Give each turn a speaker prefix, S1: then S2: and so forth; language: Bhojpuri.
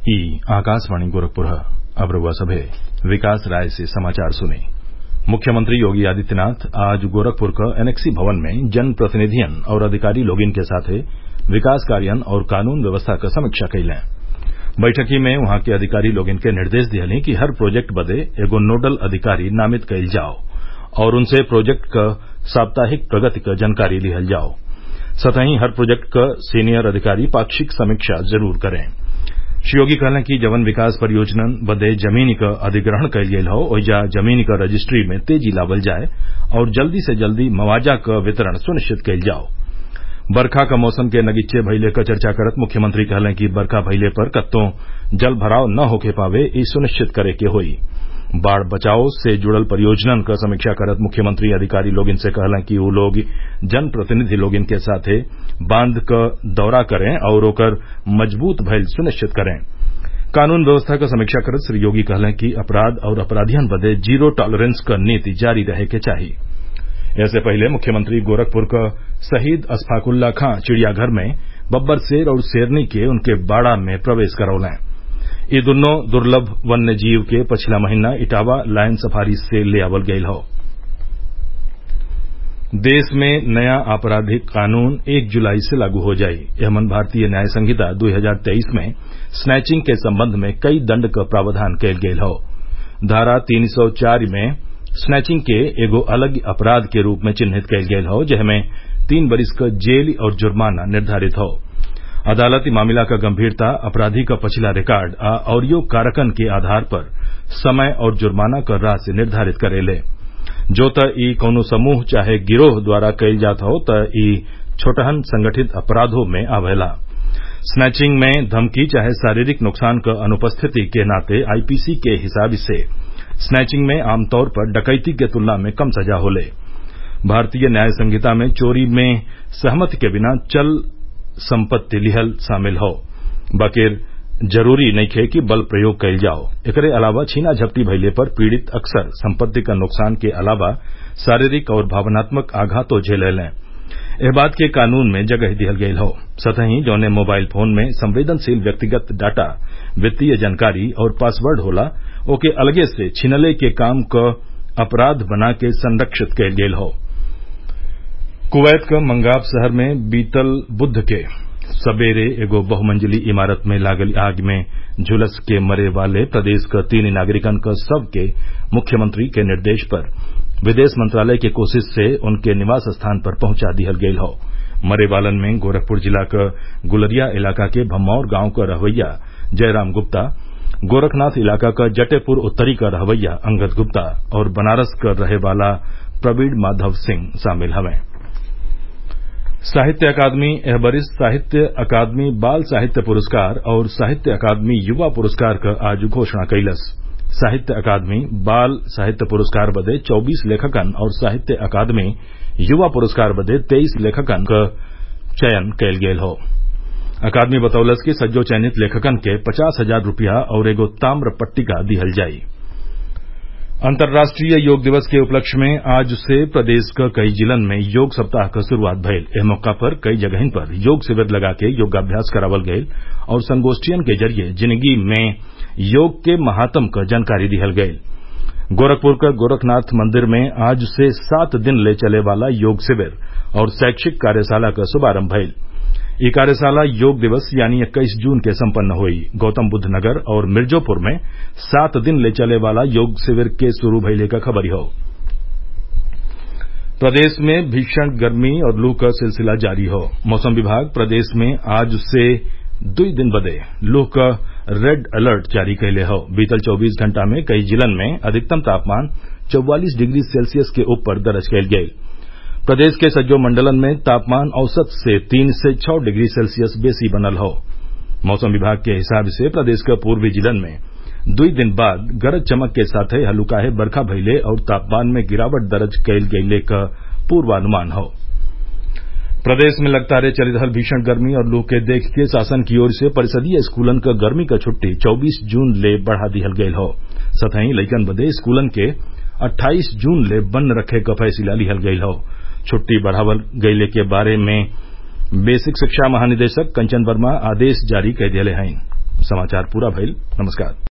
S1: ई आकाशवाणी गोरखपुर अब रउआ सभे विकास राय से समाचार सुनी मुख्यमंत्री योगी आदित्यनाथ आज गोरखपुर क एनेक्सी भवन में जन प्रतिनिधियन और अधिकारी लोगिन के साथे विकास कार्यन और कानून व्यवस्था क समीक्षा कइलें बैठकी में उहाँ के अधिकारी लोगिन के निर्देश दिहले कि हर प्रोजेक्ट बदे एगो नोडल अधिकारी नामित कइल जाव और उनसे प्रोजेक्ट क साप्ताहिक प्रगति क जानकारी लिहल जाव सतही हर प्रोजेक्ट क सीनियर अधिकारी पाक्षिक समीक्षा जरूर करें श्री योगी कहलें कि जवन विकास परियोजनन बदे जमीन क अधिग्रहण कइल गयल हौ ओइजा जमीन क रजिस्ट्री में तेजी लावल जाए और जल्दी से जल्दी मुआवजा क वितरण सुनिश्चित कइल जाव बरखा क मौसम के नगीचे भइले क चर्चा करत मुख्यमंत्री कहलें कि बरखा भइले पर कत्तों जल भराव न होखे पावे इ सुनिश्चित करे के होई बाढ़ बचाव से जुड़ल परियोजनन क समीक्षा करत मुख्यमंत्री अधिकारी लोगिन से कहलें कि उ लोग जनप्रतिनिधि लोगिन के साथे बांध क दौरा करें और ओकर मजबूत भइल सुनिश्चित करें कानून व्यवस्था क समीक्षा करत श्री योगी कहलें कि अपराध और अपराधियन बदे जीरो टॉलरेंस क नीति जारी रहे के चाही ऐसे पहले मुख्यमंत्री गोरखपुर क शहीद अशफाकुल्ला खां चिड़ियाघर में बब्बर शेर और शेरनी के उनके बाड़ा में प्रवेश करौलें इ दुन्नो दुर्लभ वन्य जीव के पछिला महीना इटावा लायन सफारी से ले आवल गयल हौ देश में नया आपराधिक कानून एक जुलाई से लागू हो जाई एमन भारतीय न्याय संहिता 2023 में स्नैचिंग के संबंध में कई दंड क प्रावधान कयल गयल हौ धारा 304 में स्नैचिंग के एगो अलग अपराध के रूप में चिन्हित कयल गयल हौ जेमे तीन बरिस क जेल और जुर्माना निर्धारित हौ अदालत इ मामला क गंभीरता अपराधी क पछिला रिकार्ड आ अउरियो कारकन के आधार पर समय और जुर्माना क राशि निर्धारित करेले जो त इ कौनो समूह चाहे गिरोह द्वारा कइल जात हौ त इ छोटहन संगठित अपराधों में आवेला स्नैचिंग में धमकी चाहे शारीरिक नुकसान क अनुपस्थिति के नाते आईपीसी के हिसाब से स्नैचिंग में आमतौर पर डकैती के तुलना में कम सजा होले भारतीय न्याय संहिता में चोरी में सहमति के बिना चल संपत्ति लिहल शामिल हौ बकिर जरूरी नइखे कि बल प्रयोग कइल जाओ एकरे अलावा छीना झपटी भइले पर पीड़ित अक्सर संपत्ति क नुकसान के अलावा शारीरिक और भावनात्मक आघातो झेलेलें एह बात के कानून में जगह दिहल गयल हौ सतही जौने मोबाइल फोन में संवेदनशील व्यक्तिगत डाटा वित्तीय जानकारी और पासवर्ड होला ओके अलगे से छिनले के काम क अपराध बना के संरक्षित कयल गयल हौ कुवैत क मंगाब शहर में बीतल बुध के सबेरे एगो बहुमंजिली इमारत में लागल आग में झुलस के मरे वाले प्रदेश क तीन नागरिकन क शव के मुख्यमंत्री के निर्देश पर विदेश मंत्रालय के कोशिश से उनके निवास स्थान पर पहुंचा दिहल गयल हौ मरे वालन में गोरखपुर जिला क गुलरिया इलाका के भमौर गांव क रहवैया जयराम गुप्ता गोरखनाथ इलाका क जटेपुर उत्तरी क रहवैया अंगद गुप्ता और बनारस क रहे वाला प्रवीण माधव सिंह शामिल हवें साहित्य अकादमी एह बरिस साहित्य अकादमी बाल साहित्य पुरस्कार और साहित्य अकादमी युवा पुरस्कार क आज घोषणा कइलस साहित्य अकादमी बाल साहित्य पुरस्कार बदे चौबीस लेखकन और साहित्य अकादमी युवा पुरस्कार बदे तेईस लेखकन क चयन कयल गयल हौ अकादमी बतौलस कि सज्जो चयनित लेखकन के पचास हजार रूपया और एगो ताम्र पट्टिका दिहल जाई अंतर्राष्ट्रीय योग दिवस के उपलक्ष्य में आज से प्रदेश क कई जिलन में योग सप्ताह क शुरूआत भइल एह मौका पर कई जगहिन पर योग शिविर लगा के योगाभ्यास करावल गयल और संगोष्ठियन के जरिये जिंदगी में योग के महात्म क जानकारी दिहल गयल गोरखपुर क गोरखनाथ मंदिर में आज से सात दिन ले चले वाला योग शिविर और शैक्षिक कार्यशाला क शुभारम्भ भइल इ कार्यशाला योग दिवस यानी इक्कीस जून के सम्पन्न हुई गौतम बुद्ध नगर और मिर्जोपुर में सात दिन ले चले वाला योग शिविर के शुरू भइले क खबरी हौ प्रदेश में भीषण गर्मी और लू क सिलसिला जारी हौ मौसम विभाग प्रदेश में आज से दुई दिन बदे लू क रेड अलर्ट जारी कइले हौ बीतल चौबीस घंटा में कई जिलन में अधिकतम तापमान चौवालीस डिग्री सेल्सियस के ऊपर दर्ज कयल गयल प्रदेश के सज्जो मंडलन में तापमान औसत से तीन से छह डिग्री सेल्सियस बेसी बनल हौ मौसम विभाग के हिसाब से प्रदेश क पूर्वी जिलन में दुई दिन बाद गरज चमक के साथे हल्लुकाहे बरखा भइले और तापमान में गिरावट दर्ज कयल गइले क पूर्वानुमान हौ प्रदेश में लगातार चल रहल भीषण गर्मी और लू के देखते शासन की ओर से परिषदीय स्कूलन क गर्मी क छुट्टी चौबीस जून ले बढ़ा दिहल गयल हौ सतही लइकन बदे स्कूलन के अट्ठाईस जून ले बंद रखे क फैसला लिहल गयल हौ छुट्टी बढ़ावल गइले के बारे में बेसिक शिक्षा महानिदेशक कंचन वर्मा आदेश जारी कई दिले हैं समाचार पूरा भइल नमस्कार